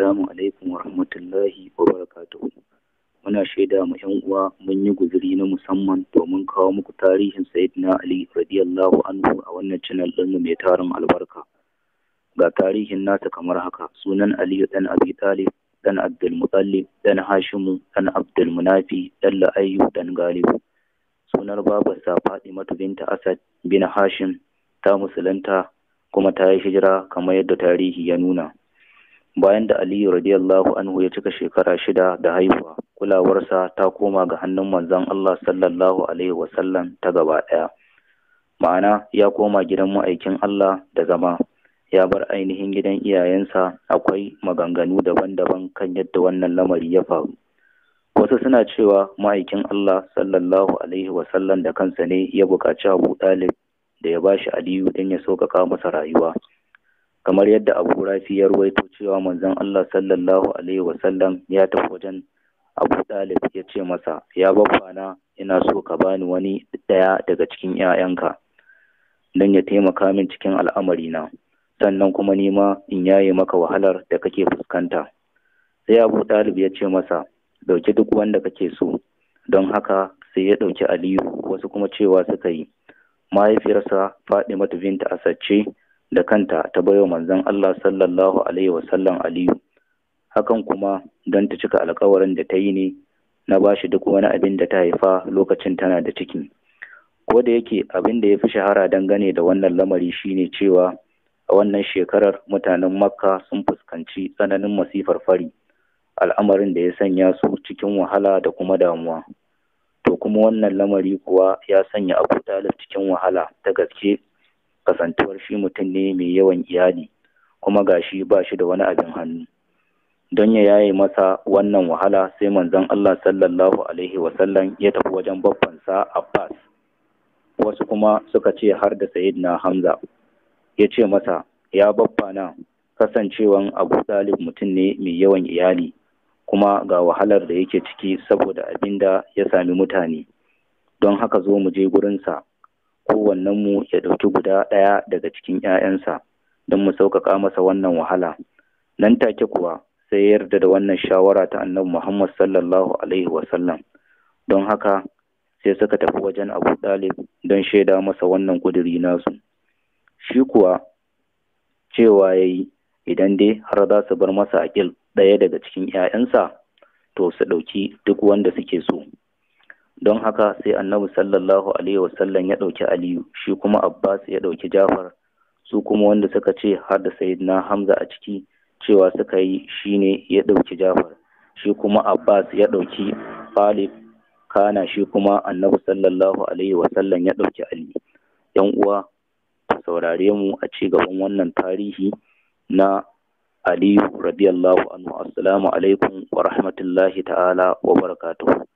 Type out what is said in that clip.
Assalamu alaikum wa rahmatullahi wa barakatuhu. Muna shaida mu ‘yan uwa mun yi guzuri na musamman domin kawo muku tarihin Sayyidina Ali radiyallahu anhu a wannan channel ɗinmu mai tarin albarka. Ga tarihin nasa kamar haka sunan Aliyu ɗan Abi Talib ɗan Abdul Muttalib ɗan Hashimu ɗan Abdul Munafi ɗan La'ayyu ɗan Galibu. Sunar babarsa Fatimatu binta Asad bin Hashim ta musulunta kuma ta yi hijira kamar yadda tarihi ya nuna. bayan da aliyu radiyallahu anhu ya cika shekara shida da haihuwa kulawarsa ta koma ga hannun manzon Allah sallallahu alaihi wasallam ta gaba ɗaya ma'ana ya koma gidan ma'aikin Allah da zama ya bar ainihin gidan iyayensa akwai maganganu daban-daban kan yadda wannan lamari ya faru wasu suna cewa ma'aikin Allah sallallahu alaihi wasallam da kansa ne ya buƙaci Abu Talib da ya bashi Aliyu don ya sauƙaƙa masa rayuwa kamar yadda abu rafi ya ruwaito cewa manzon Allah sallallahu alaihi wasallam ya tafi wajen abu dalib ya ce masa ya babbana ina so ka bani wani ɗaya daga cikin 'ya'yanka don ya taimaka min cikin al'amarina sannan kuma nima in yaye maka wahalar da kake fuskanta sai abu dalib ya ce masa ɗauki duk wanda kake so don haka sai ya ɗauki aliyu wasu kuma cewa suka yi mahaifiyarsa Fadimatu binta Asad ce da kanta ta baiwa manzon Allah sallallahu alaihi wasallam Aliyu hakan kuma don ta cika alkawarin da ta yi ne na bashi duk wani abin da ta haifa lokacin tana da ciki ko da yake abin da ya fi shahara dangane da wannan lamari shine cewa a wannan shekarar mutanen makka sun fuskanci tsananin masifar fari al'amarin da ya sanya su cikin wahala da kuma damuwa to kuma wannan lamari kuwa ya sanya abu talib cikin wahala ta gaske kasantuwar shi mutum ne mai yawan iyali kuma gashi ba shi da wani abin hannu don ya yaye masa wannan wahala sai manzon Allah sallallahu alaihi wasallam ya tafi wajen babbansa Abbas wasu kuma suka ce har da Sayyidina Hamza ya ce masa ya babbana kasancewan Abu Talib mutum ne mai yawan iyali kuma ga wahalar da yake ciki saboda abin da ya sami mutane don haka zo mu je gurinsa kowannenmu ya ɗauki guda ɗaya daga cikin ‘ya'yansa don mu sauƙaƙa masa wannan wahala. Nan take kuwa sai ya yarda da wannan shawara ta annabi Muhammad sallallahu Alaihi wasallam. Don haka sai suka tafi wajen Abu Ɗalib don shaida masa wannan ƙuduri nasu. Shi kuwa cewa ya yi idan dai har za su bar masa aƙil ɗaya daga cikin ‘ya'yansa to su ɗauki duk wanda suke so. don haka sai annabi sallallahu alaihi wasallam ya ɗauki aliyu shi kuma abbas ya ɗauki jafar su kuma wanda suka ce har da sayyidina hamza a ciki cewa suka yi shine ya ɗauki jafar shi kuma abbas ya ɗauki Khalid kana shi kuma annabi sallallahu alaihi wasallam ya ɗauki ali yan uwa ku saurare mu a ci gaban wannan tarihi na aliyu radiyallahu anhu assalamu alaikum wa rahmatullahi ta'ala wa barakatuhu